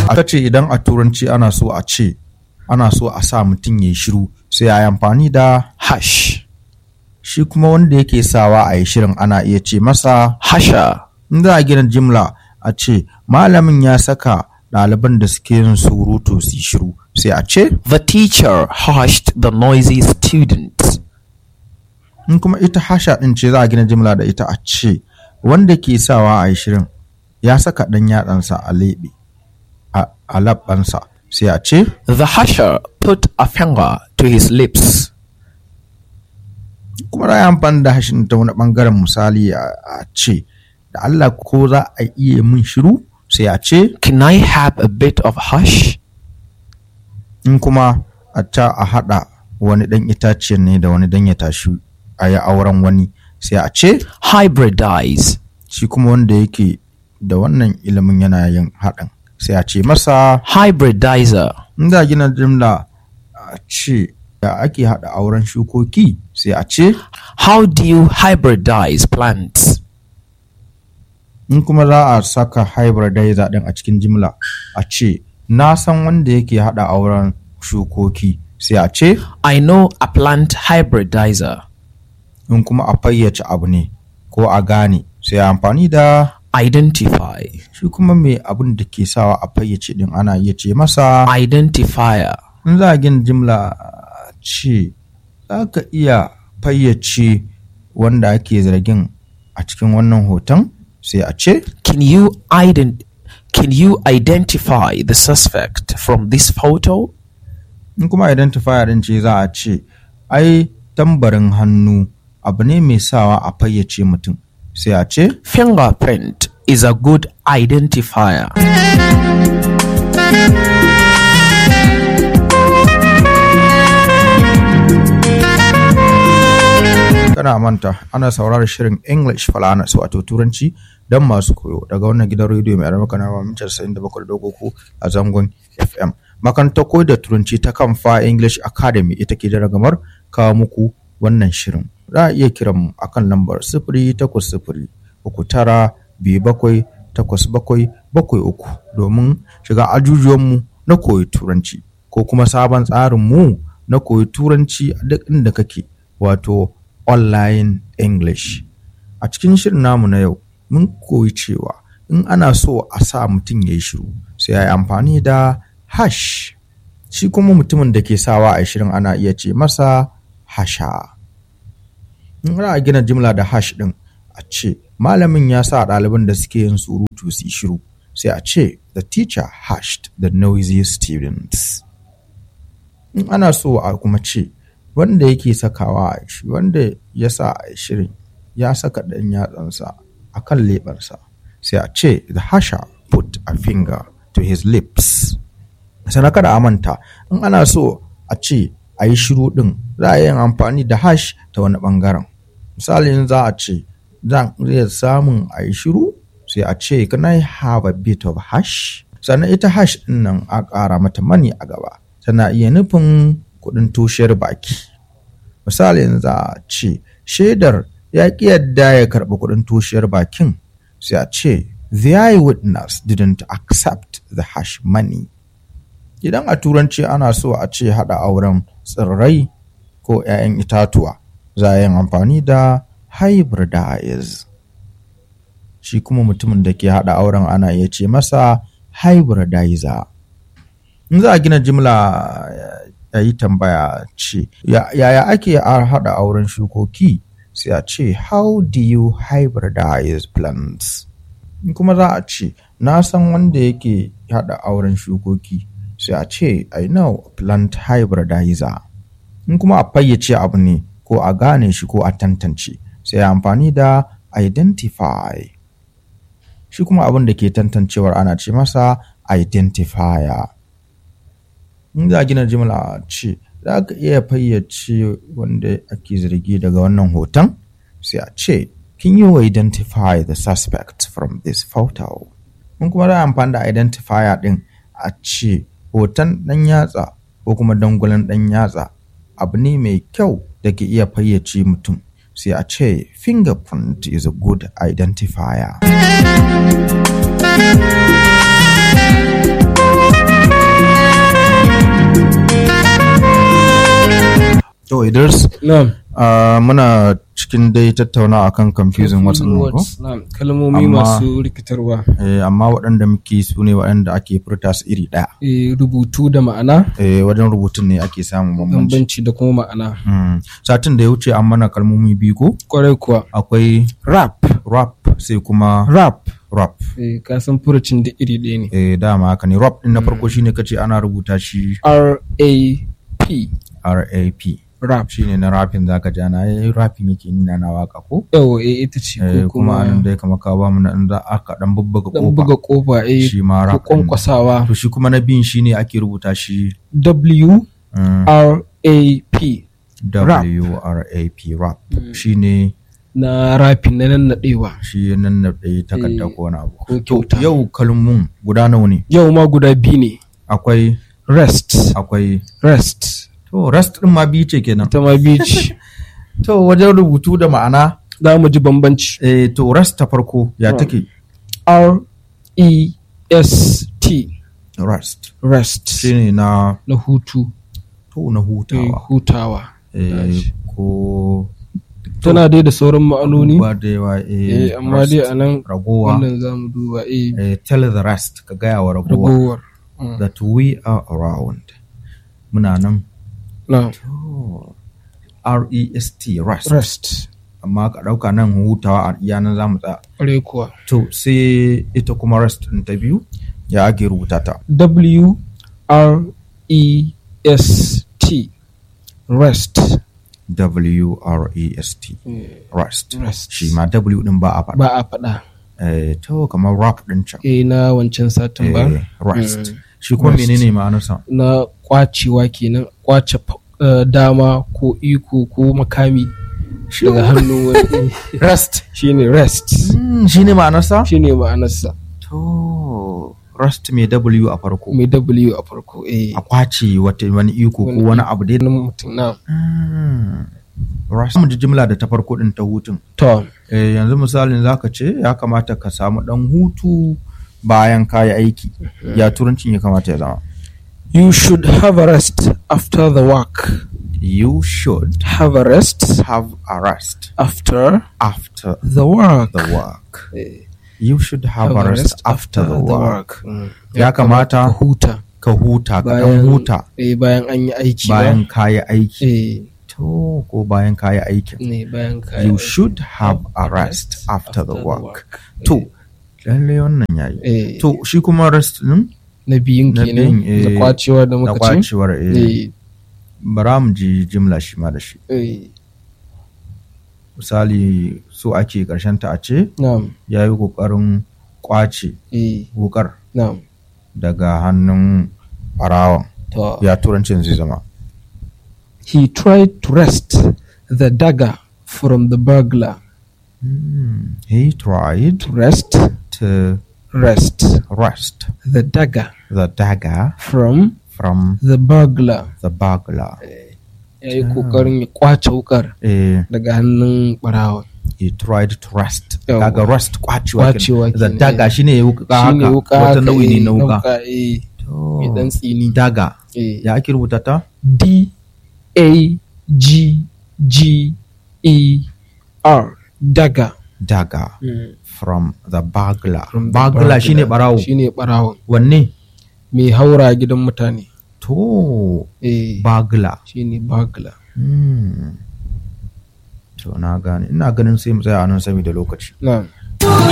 aka ce idan a turanci ana so a ce ana so a sa mutum ya shiru sai a yi amfani da hush, shi kuma wanda yake sawa a yi shirin ana iya ce masa husher, in za a gina jimla a ce malamin ya saka ɗaliban da suke yin surutu su yi shiru sai a ce the teacher hushed the noisy students. in kuma ita hasha ɗin ce za a gina jimla da ita a ce wanda ke sawa a yi shirin ya saka ɗan yatsansa a leɓe a a labbansa sai a ce The husher put a finger to his lips. kuma za a yi amfani da hashin ta wani ɓangaren misali a a ce da Allah ko za a iya min shiru sai a ce Can I have a bit of hush? in kuma a ta a haɗa wani ɗan itaciyar ne da wani dan ya tashi a yi auren wani sai a ce Hybridize. shi kuma wanda yake da wannan ilimin yana yin haɗin sai a ce masa Hybridizer. in za a gina jimla a ce da ake haɗa auren shukoki sai a ce How do you hybridize plants? in kuma za a saka hybridizer ɗin a cikin jimla a ce na san wanda yake haɗa auren shukoki sai a ce I know a plant hybridizer. in kuma a fayyace abu ne ko a gane sai a amfani da Identify. shi kuma mai abin da ke sawa a fayyace din ana iya ce masa Identifier. in za a gina jimla a ce za ka iya fayyace wanda ake zargin a cikin wannan hoton sai a ce Can you ident- Can you identify the suspect from this photo? in kuma identifier din ce za a ce ai tambarin hannu abu ne mai sawa a fayyace mutum sai a ce Fingerprint is a good identifier. kana manta ana sauraron shirin English Falanas wato Turanci don masu koyo daga wannan gidan rediyo mai alamaka na mamitar 97.3 a zangon FM. Makarantar koyar da Turanci ta Kamfa English Academy ita ke da ragamar kawo muku wannan shirin. Za a iya kiran mu akan lambar sifiri takwas sifiri uku tara biyu bakwai takwas bakwai bakwai uku domin shiga ajujuwanmu na koyi Turanci ko kuma sabon tsarin mu na koyi Turanci a duk inda kake wato online English. A cikin shirin namu na yau, mun koyi cewa in ana so a sa mutum ya yi shiru sai ya yi amfani da hash. Shi kuma mutumin da ke sawa a shirin ana iya ce masa hasha. In ana gina jimla da hash ɗin a ce malamin ya sa ɗaliban da suke yin surutu su yi shiru sai a ce the teacher hashed the noisy students. In ana so a kuma ce wanda yake sakawa a shi wanda ya sa a shirin ya saka ɗan yatsansa a kan leɓarsa sai a ce the hasher put a finger to his lips sana kada a manta in ana so a ce a yi shiru ɗin za a yi amfani da hash ta wani ɓangaren misalin za a ce zan iya samun a yi shiru sai a ce can I have a bit of hash sannan ita hash ɗin nan a ƙara mata mani a gaba tana iya nufin kuɗin toshiyar baki misalin za a ce shaidar ya ƙi yadda ya karɓi kuɗin toshiyar bakin sai a ce the eyewitness didn't accept the hash money idan a turanci ana so a ce haɗa auren tsirrai ko 'ya'yan itatuwa za a yi amfani da hybridize shi kuma mutumin da ke haɗa auren ana iya ce masa hybridizer in za a gina jimla ya yi tambaya ce yaya ake haɗa auren shukoki sai a ce how do you hybridize plants in kuma za a ce na san wanda yake haɗa auren shukoki sai a ce i know plant hybridizer in kuma a fayyace abu ne ko a gane shi ko a tantance sai a amfani da identify shi kuma abin da ke tantancewar ana ce masa identifier in za a gina jimla ce za ka iya fayyace wanda ake zargi daga wannan hoton sai a ce can you identify the suspect from this photo in kuma za a amfani da identifier din a ce hoton ɗan yatsa ko kuma dangulan ɗan yatsa abu ne mai kyau da ke iya fayyace mutum sai a ce fingerprint is a good identifier to idris na'am ah, muna cikin dai tattauna akan confusing words ɗin nan ko na'am kalmomi Amma- masu rikitarwa Eh, amma waɗanda muke su ne waɗanda ake furta su iri ɗaya Eh, rubutu da ma'ana Eh, wajen rubutun ne ake samun bambanci bambanci da kuma ma'ana Mm. satin da ya wuce an mana kalmomi biyu ko kwarai kuwa akwai rap rap sai kuma rap rap eh, ka san furucin da iri ɗaya ne eh dama haka ne rap din na farko shine kace ana rubuta shi R-A-P RAP rap shine na rapin zaka ji ana yi rapin yake nuna na waka ko yawa eh, ita ce eh, ko kuma anan kuma dai kamar ka ba mu na inda aka dan bubbuga dan kofa buga kofa eh, shi ma ko rap din. kwankwasawa to shi kuma na bin shine ake rubuta shi W mm, R A P Rap. W R A P rap shine na rapin na nannaɗewa shi nan na ɗaya takarda Eh, ko wani abu ko to kyauta yau kalmun guda nawa ne yau ma guda biyu ne akwai rest akwai rest to rest din ma biyu ce kenan ita ma biyu ce to wajen rubutu da ma'ana za mu ji bambanci eh, to rest ta farko ya Hmm. take R E S T rest rest shine na na hutu to na eh, hutawa hutawa eh, ko tana dai da sauran ma'anoni ba da yawa eh, eh, amma dai rest. a nan ragowa wannan za mu duba eh, eh, tell the rest ka gaya wa ragowa ragowar Mm. that we are around muna nan na to R-E-S-T rest rest amma ka ɗauka nan hutawa a iya nan za mu tsaya ƙwarai kuwa to sai ita kuma rest ɗin ta biyu ya ake rubuta ta W R E S T rest W-R-E-S-T rest rest shi ma W ɗin ba a faɗa ba a faɗa eh, to kamar rap ɗin can eh na wancan satin ba eh, rest Mm. shi kuma Rest. menene ma'anarsa na kwacewa kenan kwace fa- eh, dama ko iko ko makami daga hannun wani rest shine rest mm, shi ne ma'anarsa shine ma'anarsa to rest mai W a farko mai W a farko eh a kwace wata wani iko ko Wani wani abu dai wani mutum na Mm. rest mu ji jimla da ta farko ɗin ta hutun to Eh, yanzu misalin zaka ce ya kamata ka samu ɗan hutu bayan kayi aiki ya turancin ya kamata ya zama you should have a rest after the work you should have a rest have a rest after after the work the work Eh, you should have, a rest after the work Mm. ya kamata ka huta ka huta ka bayan ɗan huta eh, bayan an yi aiki ba. bayan kayi aiki eh to ko bayan kayi aikin ne bayan ka you should have a rest after the work to lallai wannan yayi eh to shi kuma rest din na biyun na kenan biyun, da eh, kwacewa da da muka ce kwacewar eh, eh bara mu ji jimla shi ma da shi eh misali so ake karshen ta a ce na'am ya yi kokarin kwace eh wukar na'am daga hannun barawan to ya turancin zai zama he tried to wrest the dagger from the burglar Hmm, he tried to wrest to wrest wrest the dagger the dagger from from the burglar the burglar ya yi kokarin ya kwace wukar eh, daga hannun barawa he tried to wrest Yawwa. kaga wrest kwacewa Kwacewa kenan. the kenan, dagger shine ya wuka shine haka wuka wata haka, nau'i ne eh, na wuka eh To, mai dan tsini dagger eh ya ake rubuta ta D A G G E R dagger dagger from the burglar From the burglar shine barawo shine barawo wanne mai haura gidan mutane to eh burglar shine burglar Hmm. to na gane ina ganin sai mu tsaya a nan saboda lokaci na'am